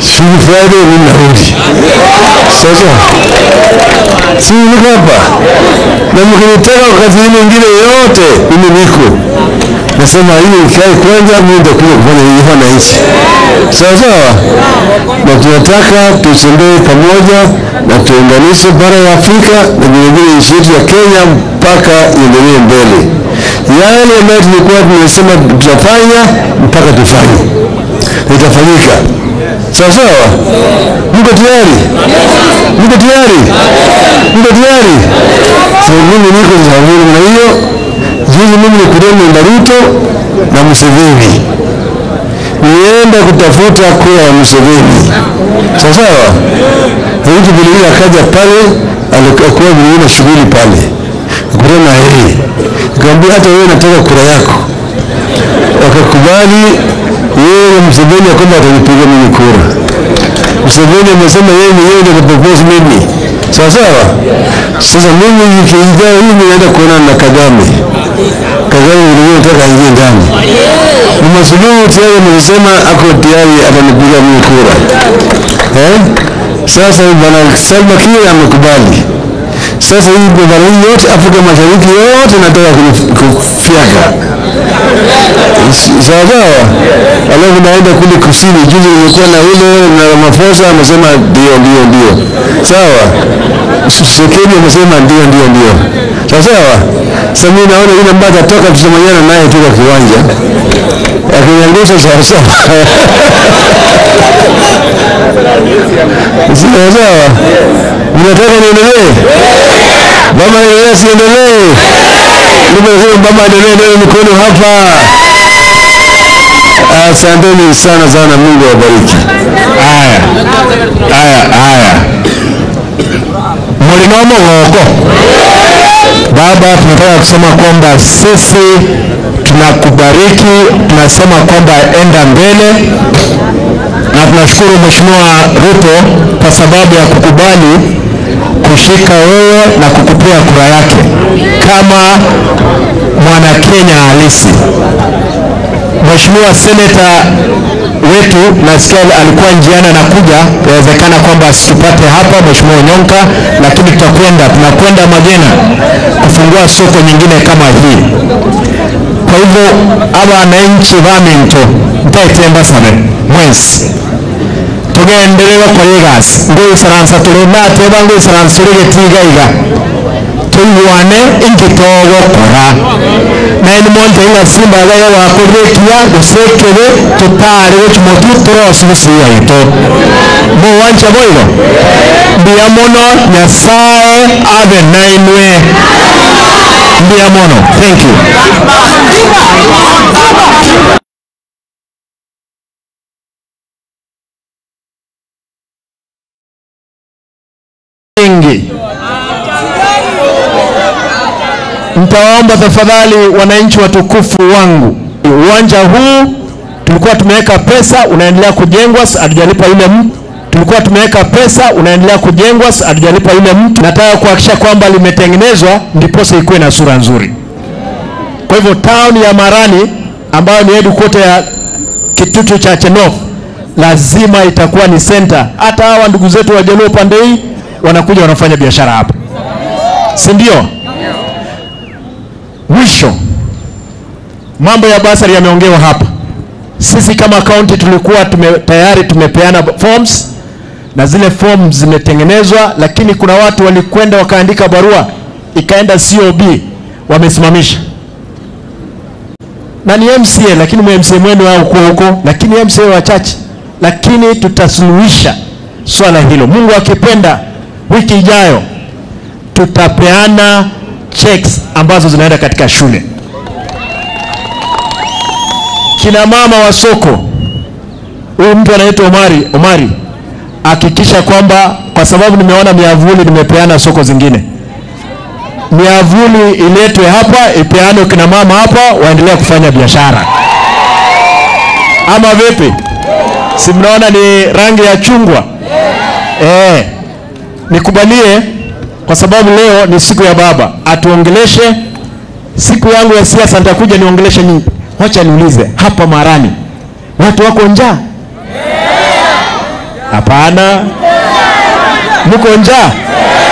Shughuli Friday mimi narudi. Sasa si niko hapa na mkinitaka wakati hii mwingine yote mimi niko nasema hii ikae kwanza, mimi nitakuja kufanya hivi wananchi, sawa sawa. Na tunataka tutembee pamoja na tuunganishe bara ya Afrika na vilevile nchi yetu ya Kenya mpaka iendelee mbele. Yale ambayo tulikuwa tumesema tutafanya mpaka tufanye, na itafanyika. Sawa sawa, mko tayari? Mko tayari? Mko tayari? So mimi niko tayari na hiyo Juzi mimi nikutana na Ruto na Museveni, nienda kutafuta kura ya Museveni, sawa sawa. Ruto vilevile akaja pale, alikuwa vilevile na shughuli pale, nikutana na yeye, nikamwambia hata wewe nataka kura yako. Wakakubali yeye na Museveni ya kwamba atanipiga mimi kura. Museveni amesema yeye mwenyewe ndio atapropose mimi, sawa sawa. Sasa mimi wiki ijayo hii naenda kuonana na Kagame. Kagame vilevile nataka aingie ndani. Mama Suluhu tayari amesema ako tayari atanipiga mimi kura eh? Sasa bwana Salva Kiir amekubali. Sasa hii bara hii yote Afrika Mashariki yote nataka kufyaka sawa sawa. Alafu naenda kule kusini, juzi nilikuwa na ule na Ramaphosa amesema ndio ndio ndio, sawa. Tshisekedi amesema ndio ndio ndio, sawa sawa. Sasa mimi naona yule ambaye atatoka tutamanyana naye tu kwa kiwanja akiniangusha sawa sawa, sawa sawa. Mnataka niendelee? Mama endelee, siendelee? Ndio nasema mama endelee, ndio mikono hapa. Asanteni sana sana, Mungu awabariki. Haya, haya, haya, mlinomo goko Baba, tunataka kusema kwamba sisi tunakubariki, tunasema kwamba enda mbele, na tunashukuru Mheshimiwa Ruto kwa sababu ya kukubali kushika wewe na kukupea kura yake kama mwana Kenya halisi. Mheshimiwa seneta wetu nasikia alikuwa njiani anakuja, inawezekana kwamba asitupate hapa, Mheshimiwa Onyonka, lakini tutakwenda, tunakwenda Magena kufungua soko nyingine kama hii. Kwa hivyo aba wananchi baminto ntaitemba sabe mwezi tugenderera koyegas ngoisaransa turi nateba ngoisaransa turi getigaiga tuiguane ingitogokora naini monte inga simba gayo wakurikia gusekere tutari guchimotu turosi gusuya ito muwanja boigo mbia mono nyasaye abe nainwe mbia mono thank you nyingi. Nitawaomba tafadhali wananchi watukufu wangu, uwanja huu tulikuwa tumeweka pesa, unaendelea kujengwa, hatujalipa yule mtu. Tulikuwa tumeweka pesa, unaendelea kujengwa, hatujalipa yule mtu. Nataka kuhakikisha kwamba limetengenezwa, ndiposa ikuwe na sura nzuri. Kwa hivyo town ya Marani ambayo ni headquarter ya kitutu cha Chenof lazima itakuwa ni center. Hata hawa ndugu zetu wa Jaluo pande hii wanakuja wanafanya biashara hapa, si ndio? Mwisho, mambo ya basari yameongewa hapa. Sisi kama kaunti tulikuwa tume, tayari tumepeana forms na zile forms zimetengenezwa, lakini kuna watu walikwenda wakaandika barua ikaenda COB wamesimamisha na ni MCA, lakini MCA mwenu wao kuwa huko, lakini MCA wachache, lakini tutasuluhisha swala hilo. Mungu akipenda, wiki ijayo tutapeana checks ambazo zinaenda katika shule. Kina mama wa soko, huyu mtu anaitwa Omari, Omari, hakikisha kwamba, kwa sababu nimeona miavuli nimepeana soko zingine, miavuli iletwe hapa, ipeanwe kina mama hapa, waendelea kufanya biashara, ama vipi? Si mnaona ni rangi ya chungwa? Eh, nikubalie kwa sababu leo ni siku ya baba, atuongeleshe. Siku yangu ya siasa nitakuja niongeleshe nyinyi. Wacha niulize hapa Marani, watu wako njaa? Hapana. Mko njaa?